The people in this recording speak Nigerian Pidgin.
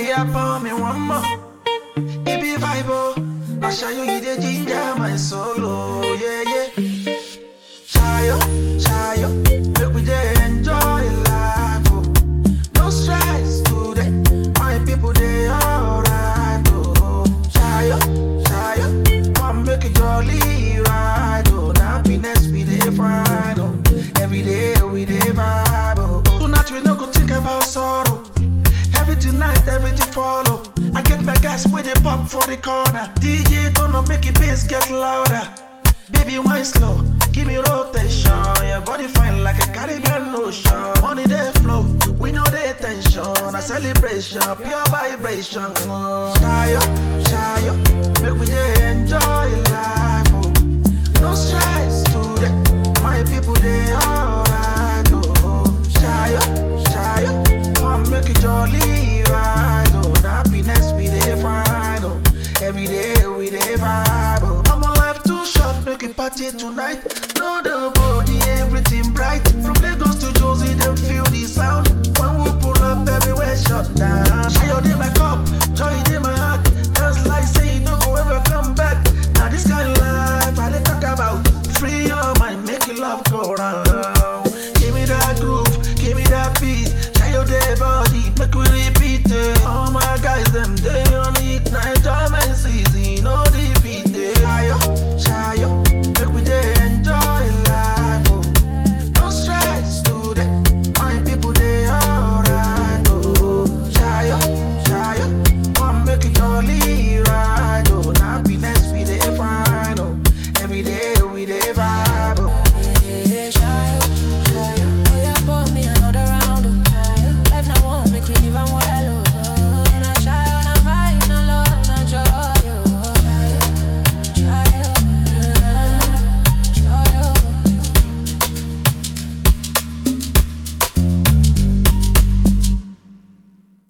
yeah, pour me one more. It be vibe, oh. I show you you the ginger my solo, yeah, yeah. Shayo, shayo, make we just enjoy life, oh. No stress today, my people they alright, oh. Shayo, shayo, come make it jolly ride, oh. Happiness we dey find, oh. Every day we dey vibe, oh. Tonight we no go think about sorrow. Everything night, everything follow. I get my gas with the pump for the corner. DJ gonna make it bass get louder. Baby, wine slow, give me rotation. Your body fine like a Caribbean ocean. Money they flow, we know the tension. A celebration, pure vibration. Shayo, shayo, make we just enjoy life. Oh. No stress today, my people they alright. Oh, shayo, shayo, come make it jolly ride. Oh, happiness we dey find. Oh, every day we dey vibe. Oh, I'm a life too short, make it party tonight. No double.